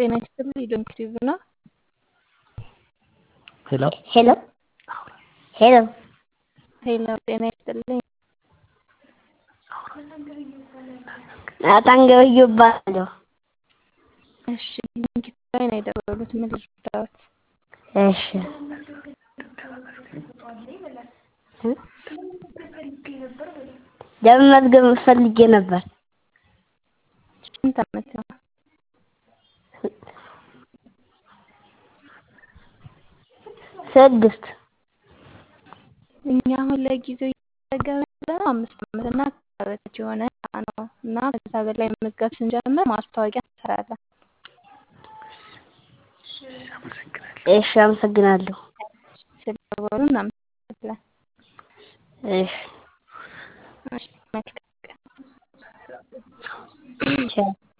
ጤና ይስጥልኝ ዶክቲቭ ነው። ሄሎ ሄሎ ሄሎ ሄሎ ጤና ይስጥልኝ። ናታን ገበየሁ እባላለሁ። እሺ ሊንክ ላይ ነው የደወሉት። ምን ልርዳዎት? እሺ ለመመዝገብ ፈልጌ ነበር። ስንት ዓመት ነው? ስድስት እኛ አሁን ለጊዜው እየተመዘገብን ያለነው አምስት ዓመት እና ከዛ በታች የሆነ ነው እና ከዛ በላይ መመዝገብ ስንጀምር ማስታወቂያ እንሰራለን። እሺ አመሰግናለሁ። ስለደወሉ እናመሰግናለን። እሺ እሺ መልካም ቀን። ቻው